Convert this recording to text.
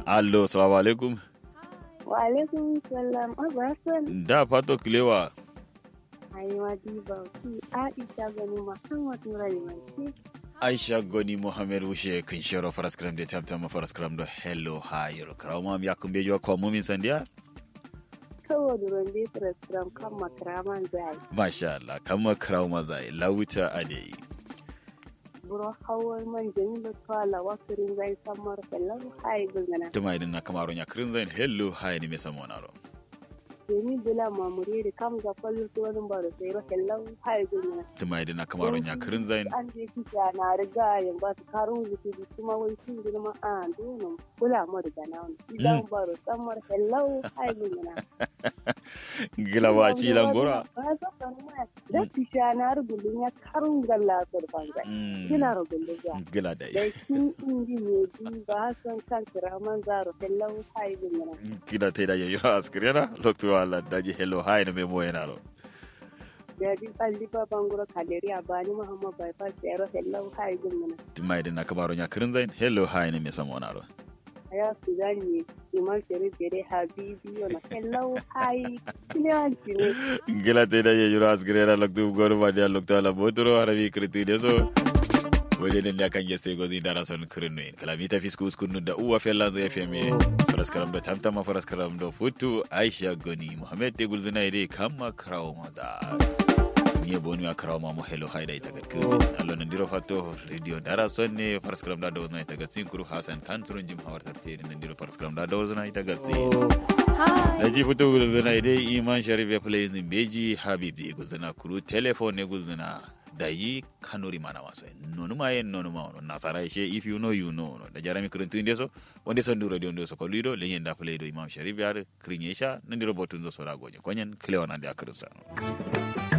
allo salamu alaikum Wa alaikum salam abasan da fato kilewa aiwa diba ki Aisha gani Muhammad Nurai Manci aisha goni mohamed wushe kin shero faraskram de tamtama faraskram do hello hayro karawma mi yakumbe jo ko mumin sandiya saboda rande Trustram kan makaraman zai masha Allah kama karawma zai lawuta ade buro hawar man jamilu twala wakirin zai samar kallon hai gungana tuma idan na kamaro nya krin zain hello hay ni mesa monaro jami bila mamure da kam ga kwallon tsohon baro sai ro kallon hai gungana tuma idan na kamaro nya krin zain an je kisa na riga yan ba su karun zuki da kuma wai sun girma a donon kula mu riga na wani idan baro samar kallon hai gungana gila wa ci langora ba za ka nuna da tisha na rubulun ya karun galla surfan zai kina rubulun ya gila da da kin indi ne bi ba san kan kiraman zaro kallon hai gungana gila te da yayi askriana lokto Allah daji hello hay ni me moyenaro da di balli ba banguro kaleri a bani muhammad bypass ya ro kallon hai gungana tuma idan na kamaro nya krin zain hello hay ni mesa monaro aya su gani iman sere bere habibi ona kallon hai kilanci ne gila te da yayi askriana lokto gor ma dia lokto ala botoro harabi kriti deso wajen da kan geste gozi dara son kirinu in kala mita fisku uskunu da uwa fella zai feme faraskaram da tamtama faraskaram da futu aisha goni muhammed te gulzina ide kama krawo maza ni bonu ya krawo mamu hello haida ita gat kiri allo nan diro fatto radio dara son ne faraskaram da dawzna ita gat sinkuru hasan kan turun jim hawar tarte nan diro faraskaram da dawzna ita gat da ji fito gulzina ide iman sharif ya play in beji habib di gulzina kuru telefone ne gulzina da yi kanuri mana maso nonu ma yen nonu ma ono nasara she if you know you know no da jarami kuruntu inde so wonde so nduro dio ndo so ko lido le yenda play do imam sharif yar krinyesha nandiro botun zo so ragoje konyen klewana de akrusa